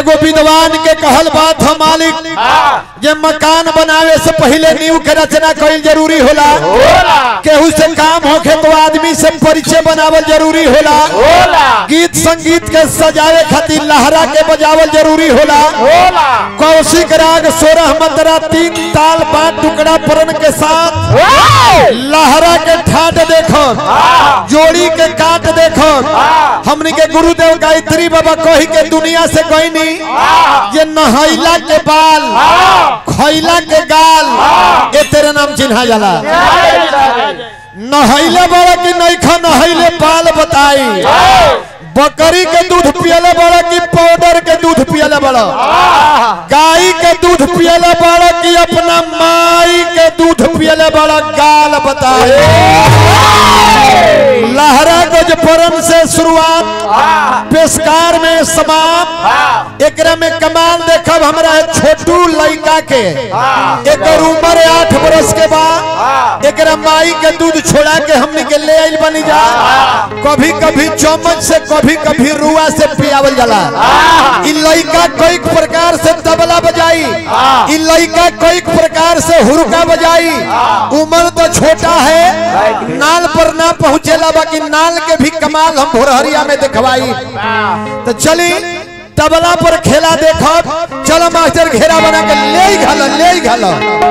एगो विद्वान के कहल बात हो मालिक जे मकान बनावे से पहले नींव के रचना कईल जरूरी होला होला केहू से काम होखे तो आदमी से परिचय बनावल जरूरी होला होला गीत संगीत के सजावे खातिर लहरा के बजावल जरूरी होला होला कौशिक राग सोरह मतरा तीन ताल पांच टुकड़ा परन के साथ लहरा के ठाट देखो जोड़ी के काट देखो हमनी के गुरुदेव गायत्री बाबा कही के दुनिया से कोई नहीं ये नहैला के बाल खैला के गाल ये तेरे नाम चिन्हा जाला नहैले बड़ा कि नहीं खा नहैले बाल बताई बकरी के दूध पियले बड़ा कि पाउडर के दूध पियले बड़ा गाय के दूध पियले बड़ा कि अपना माई के दूध पियले बड़ा गाल बताए लहरा गजपरन से शुरुआत पेशकार में समाप्त एकरा में कमाल देखब हमरा है छोटू लड़का के एकर उम्र है आठ बरस के बाद एकरा माई के दूध छोड़ा के हमनी के ले आइल बनी जा कभी कभी चम्मच से कभी कभी रुआ से पियावल जाला इ लड़का कई प्रकार से तबला बजाई इ लड़का कई प्रकार से हुरका बजाई उम्र तो छोटा है नाल पर ना पहुंचेला बाकी नाल के भी कमाल हम भोरहरिया में देखवाई तो चली तबला पर खेला देखब चलो मास्टर घेरा बना के ले ही घालो ले ही घालो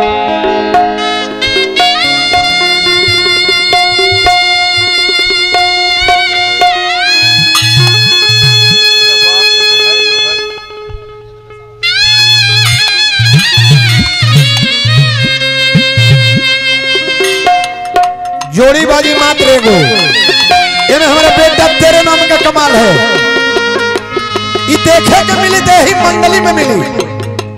जोड़ी बाजी मात्र एगो एमे हमारे बेटा तेरे नाम का कमाल है ई देखे के मिली दे ही मंडली में मिली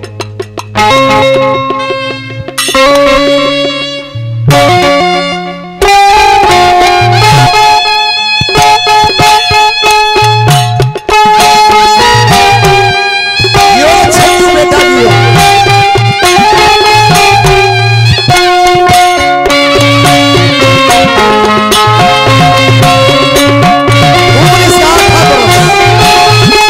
यो छट्टू बेटा यो उन्नीस साल का बरस।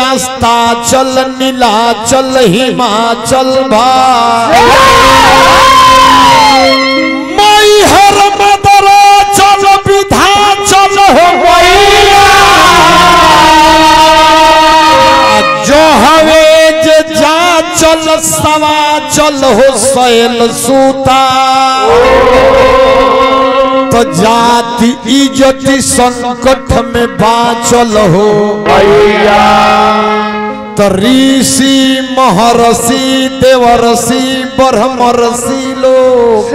रास्ता चल नीला चल हिमाचल भाई मई हर मदरा चल विधा चल हो मैया जो हवे जे जा चल सवा चल हो सैल सूता तो जाति इज्जती संकट में बाचल हो तो ऋषि महर्षि देवर्षि ब्रह्मर्षि लोग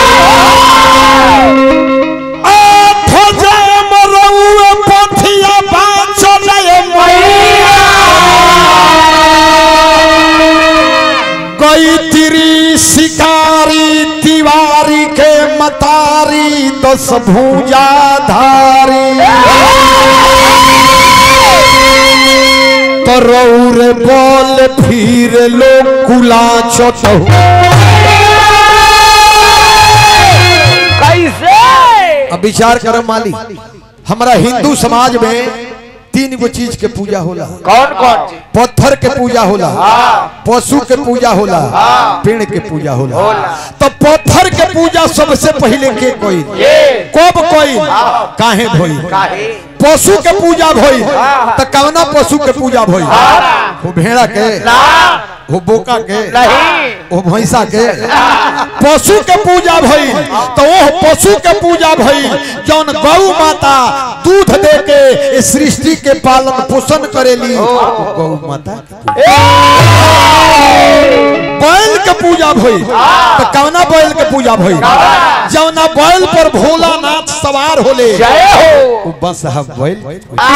आठ जाम रउए पथिया बाचल गई तिरी शिकारी तिवारी के मतारी दस भूजा धारी तो रौर बोल फिर लोग कुला चतहु कैसे अब विचार करो माली हमारा हिंदू समाज में तीन गो चीज के पूजा होला कौन कौन चीज पत्थर के पूजा होला पशु के पूजा होला पेड़ के पूजा होला तो पत्थर के पूजा सबसे पहले के कोई ये कब कोई काहे भई काहे पशु के पूजा भई तो कवना पशु के पूजा भई वो भेड़ा के ना वो बोका के नहीं वो भैंसा के पशु के पूजा भई तो वो पशु के पूजा भई जौन गौ माता दूध दे के इस सृष्टि के पालन पोषण करेली गौ माता बैल के पूजा भई तो कवना बैल के पूजा भई जौना बैल पर भोलानाथ सवार होले जय हो वो बस है बैल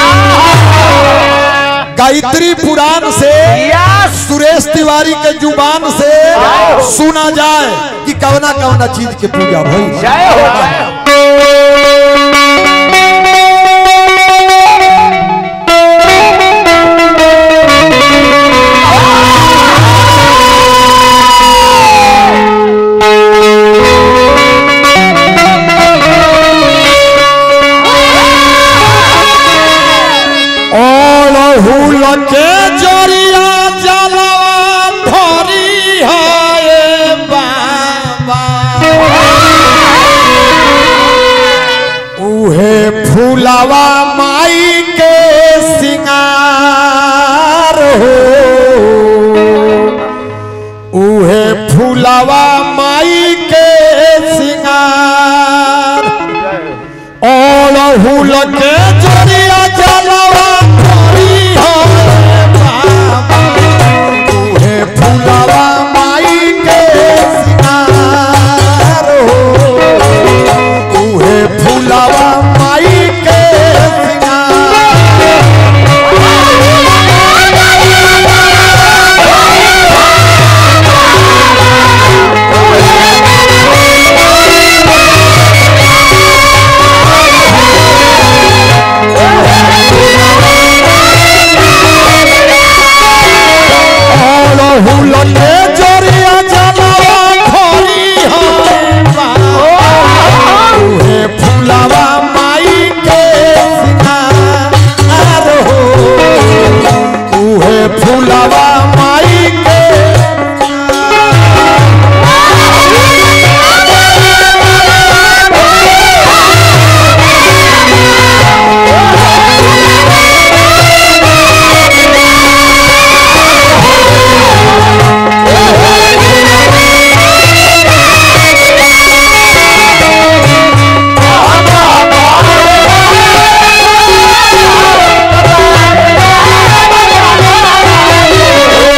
गायत्री पुराण से यस सुरेश तिवारी के जुबान से सुना जाए कि कवना कवना चीज के पूजा भई जय हो जय हो और हुल के जरिया जलवा धरी है बाबा उहे फूलवा माई के सिंगार हो उहे फूलवा माई के सिंगार और हुल के जरिया जलवा धरी है बाबा उहे फूलवा माई के सिंगार हो उहे फूलवा माई के सिंगार और हुल के जरिया जलवा धरी है बाबा उहे फूलवा माई के सिंगार हो उहे फूलवा माई के जय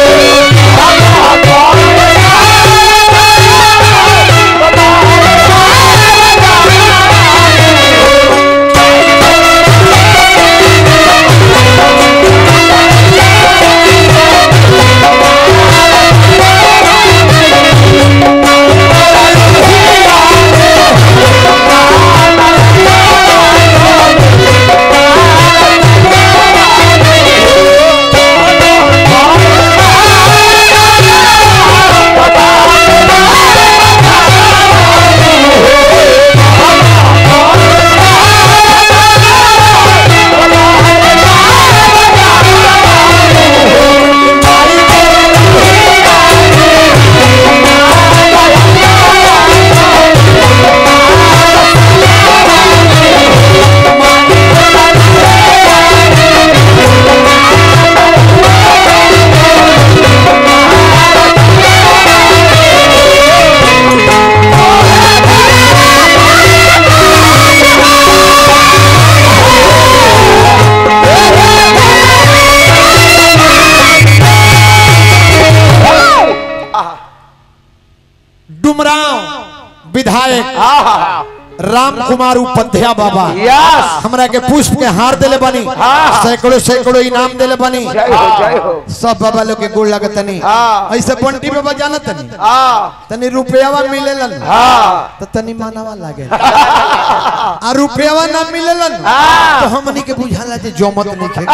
डुमराव विधायक आहा राम कुमार उपाध्याय बाबा यस हमरा के पुष्प के हार देले बनी हाँ। सैकड़ों सैकड़ों इनाम देले बनी जय हो जय हो सब बाबा लोग के गोड़ लगत तनी हाँ। ऐसे बंटी बाबा जानत तनी हाँ तनी रुपयावा मिलेलन हाँ तो तनी मानवा लागे आ रुपयावा ना मिलेलन हाँ। तो हमनी के बुझाला जे जमत नहीं खे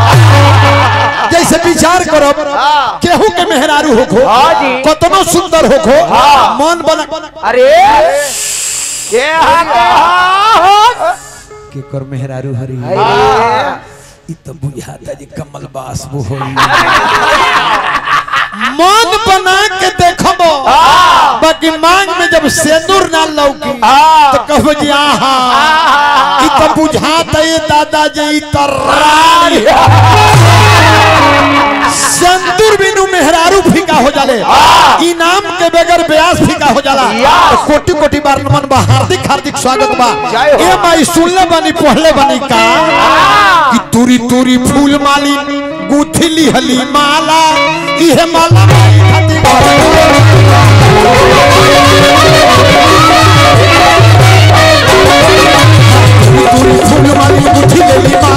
जैसे विचार करो हाँ। केहू के मेहरारू होखो हाँ जी। कतनो सुंदर होखो हाँ। मन बना अरे ये हाँ के कर मेहरारू हरी हाँ इ तो बुझाता जे कमल बास वो होई मन बना के देखबो बाकी मांग में जब सेंदूर ना लौकी हाँ। तो कहबो जी आहा इ तो बुझाता ये दादा जी इ तो रानी सेंदूर बिनु मेहरारू फीका हो जाले इनाम के बगैर ब्याज फीका हो जाला यस। तो कोटि कोटि बार नमन बा हार्दिक हार्दिक स्वागत बा जय हो। ए माई सुनले बनी पढ़ले बनी का कि तुरी तुरी फूल माली गुथली हली माला इहे माला माई खातिर तुरी तुरी फूल माली गुथली हली